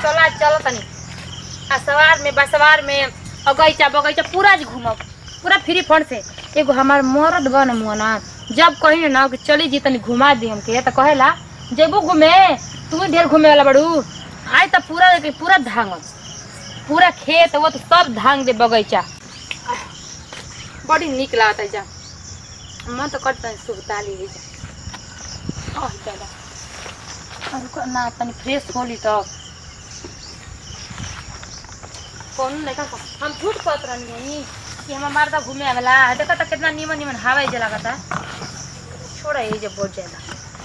चला चल तनी आ सवार में बसवार में अगैचा बगैचा पूरा जी घूमब पूरा फ्री फंड से एगो हमार मरद बन मुआ ना जब कही ना कि चली जी तनी घुमा दी हमके तो कहेला जेबू घूमे तू ढेर घूमे वाला बड़ू आय तो पूरा पूरा धांगल पूरा खेत वो तो सब धांग दे बगैचा बड़ी निक लागत है जा मन तो करता है शुभ ताली है जा आह, दादा अरे को- ना तनी फ्रेश होली तो कौन नहीं का हम झूठ कहत रहनी कि हम मर्दा घूमे आवेला देखा तो कितना नीमन नीमन हवा ही जलागता छोड़ा ये जब बहुत ज्यादा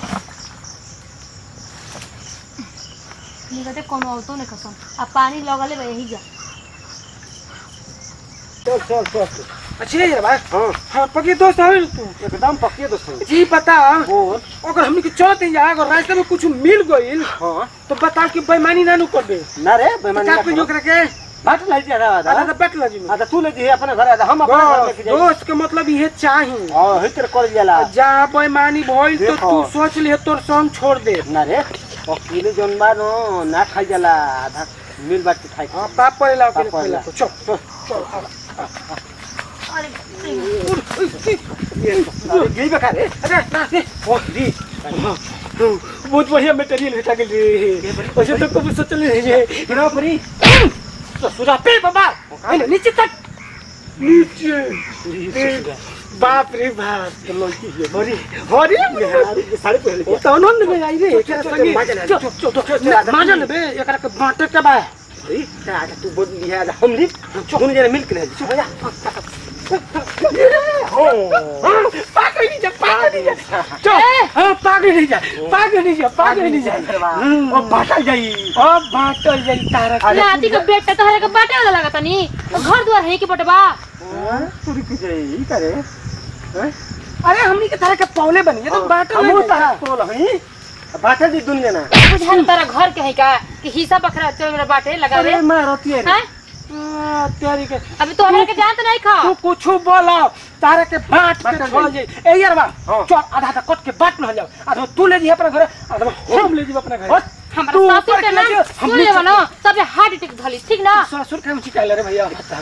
निकते कोनो औतो नहीं कसम आ पानी लगले बा यही जा चल चल चल चल। अच्छी है भाई हाँ हाँ पक्की दोस्त है तू एकदम पक्के दोस्त हैं। जी बता बोल अगर हमनी के चलते जा अगर रास्ते में कुछ मिल गइल हाँ तो बता कि बेईमानी ना नु करबे ना रे बेमानी का कुछ ओकरा के बाट लाई दिया दादा आधा तो बैठ लजी में आधा तू ले दी अपने घर आधा हम अपने घर बस लेके जाएंगे दोस्त के मतलब ये चाही हां हितर कर जाला जा बेईमानी भइल तो देखो। तू सोच ले तोर संग छोड़ दे ना रे अकेले जौन बा नो ना खाई जाला आधा मिल बाट के खाई हाँ पाप पड़ेला पाप के पड़ेला। पहले चल चल चल आ, अरे अरे गई बका रे अरे ना रे ओ दी बहुत बढ़िया मटेरियल भेटा गेल रे वैसे तो कभी सोचल नहीं रे बिना परी ससुरा पे बाबा अरे नीचे तक नीचे ए, बाप रे बाप लड़की है हरी हरी साड़ी पहन ओ तो आनंद में आई रे एकरा चल, संगे मजा ले, चल चल, चल चल मजा लेबे एकरा के बांटे के बा ली दादा तू बोल लिया हम ली दोनों जने मिल के ले चल भैया पागल नहीं जा पागल नहीं जा चल हां पागल नहीं जा पागल नहीं जा पागल नहीं जा ओ बाटा जाई अब बांटल जाई तारा के। नाती के बेटा तो हरे के बाटे वाला लगता नी घर द्वार है कि बटवा तू रुक जाई करे अरे हमनी के तारा के पौले बनी ये तो बांटल हम नहीं तारा जाई। तोल हई बाटा दी दुनिया ना बुझान तारा घर के है का कि हिस्सा बखरा चल मेरा बाटे लगावे अरे मां रोती है हैं आ, तेरी के अभी तो हमरा के जानत नहीं खा तू कुछ बोला तारा के बांट के बांटल छोड़ जाई। जाई ए यार बा हाँ। चल आधा आधा कट के बांट न जाओ आधा तू ले जी अपने घर आधा हम ले जी अपने घर हट, हमरा तू सासू ऊपर के के नाम लगे, हम सुन ले नीचे ना तबे हार्ट अटैक धली ठीक ना ससुर के हम शिकायत रे भैया बता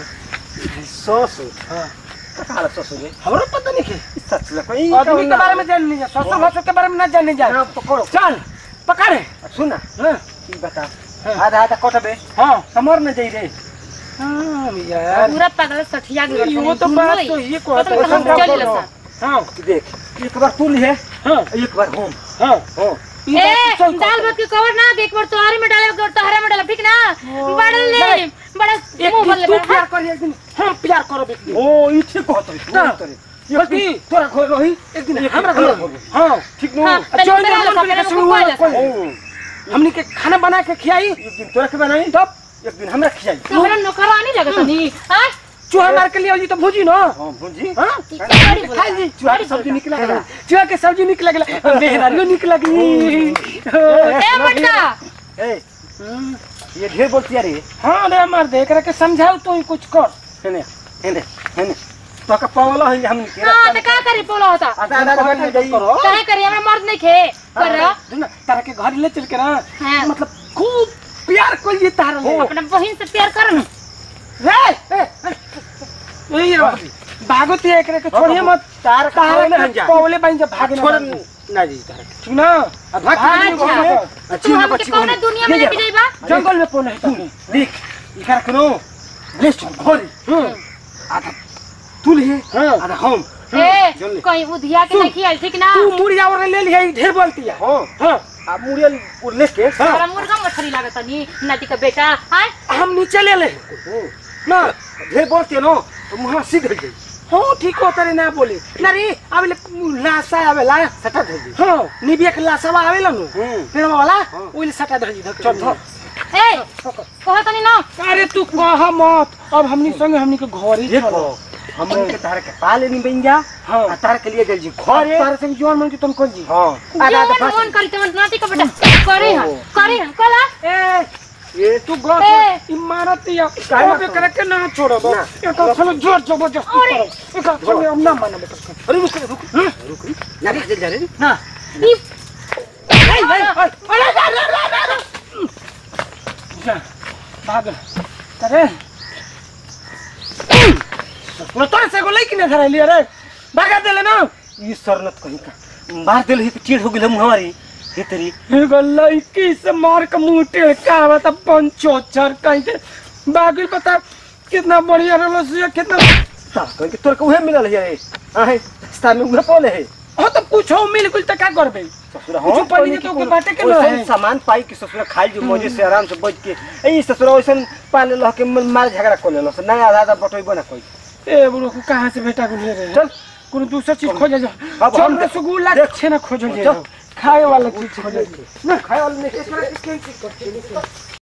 ससुर हां कहां ससुर है हमरो पता नहीं है सच ले कोई आदमी के बारे में जान नहीं जा ससुर भसुर के बारे में ना जाने जा ना पकड़ो चल पकड़े सुन ना हाँ ई बता हाँ। आधा आधा कटबे हाँ समर न जाई रे हाँ यार पूरा पागल सठिया गई वो तो बात तो ये को पता नहीं कहाँ चल लसा हाँ देख एक बार तू लिए हाँ एक बार हम हाँ हां ये ए बात तो चल दाल भात के कवर ना एक बार तोहारी में डाले एक बार तोहरे में डाले ठीक ना बड़ा ले बड़ा एक मुंह भर दिन ले तू प्यार करी एक दिन हम प्यार करब एक दिन ओ ई ठीक कहत रे ना। तू करे बाकी तोरा घर रही एक दिन एक हमरा दिन घर हमरा घर। हाँ ठीक नो हाँ, पहले चल मेरा जा लगा, मेरा हम लगा, कोई कोई हमनी के खाना बना के खियाई एक दिन तोरा के बनाई तब एक दिन हमरा खियाई तोहरा नौकरानी लगता नी हां चूहा मार के लिए आई तो भूजी ना हां भुजी हाँ बड़ी बोला। खाई जी चूहा के बड़ी सब्जी बोला। निकला गया चूहा के सब्जी निकला गया मेहरानियों निकला गई ए बट्टा ए ये ढेर बोलती रे हाँ रे मार दे एकरा के समझाओ तो ही कुछ कर हेने हेने हेने तो का पावला है हम के हां तो का करी बोला होता आधा आधा बैठ में जाई करो काहे करी हमरा मर्द नहीं खे कर ना तारा के घर ले चल के ना हाँ। मतलब खूब प्यार कर ये तारा ले अपना बहन से प्यार कर ना रे ए, ए, ये रो भागो ते एकरा के छोड़िए मत तार का तारा ना के हम जा पौले बन जा भागे छोड़ ना ना जी तार ठीक ना अब भाग भाग के भाग। भाग अच्छी तू ना हमके बच्ची कौन दुनिया में लेके जाइबा जंगल में पौले है देख इकर करो लिस्ट घोरी हम्म आधा तू लिए हाँ आधा हम ए जल्दी। कहीं उधिया के नहीं खियाल ठीक ना तू मुड़िया और ले लिया ढेर बोलती है हां हाँ आ मुड़ियल और लेके हमारा मुर्गा मछली लागत नी नाती का बेटा हां हम नीचे ले ले ना ढेर बोलते नो तो मुहां सीध गई हाँ ठीक हो तेरे ना बोली ना रे आवेले लाशा आवेला सटा दे दी हाँ निबिया के लाशा आवेला नु हम्म पेड़ वाला हाँ। ओइले सटा धर धर चल धर ए कहो तनी ना अरे तू कह मत अब हमनी संगे हमनी के घर ही देखो हम के तार के पाले नहीं बन जा हाँ। आ तार के लिए जल जी घरे तारे संग जवान मन के तुम कौन जी हां आधा आधा जीवन फंस मन करी तमन नाती का बेटा करे हां करे हां कला ए ये तू गो ए। इमारत या काहे ना अब करे के ना छोड़ो ना। एक चलो जोर जबरदस्ती अरे। करो एक चलो हम ना मानो बेटा अरे रुक रुक रुक ना रे जल जा रे ना ई ए ए अरे जा भाग अरे ससुरा तोरे से एगो लड़की ने धराइली अरे भागा देले ना ई सरनत कहीं का मार देल ही चिड़ हो गेल मुहवारी हे तेरी एगो लड़की से मार के मुंह टेढ़ का बता पंचोचर कहीं के बाकी बता कितना बढ़िया रहलो से कितना ता कहीं के तोर के उहे मिलल है आहे स्थान में उहे पोले है हो तो पूछो मिल कुल त का करबे ससुरा कुछो पानी के तो ओके बाटे के ना है। सामान पाई के ससुरा खाई जो मजे से आराम से बैठ के ए ससुरा वैसन पाले लह के मार झगड़ा कर लेलो से नया आधा आधा बटोई बना कोई ए बुढ़ो को कहाँ से बेटा को ले रहे चल कोनो दूसरा चीज खोजे जा अब चल हम- रसगुल्ला देख। छेना खोजो चल। खाए वाला चीज खोजो ना खाए वाला नहीं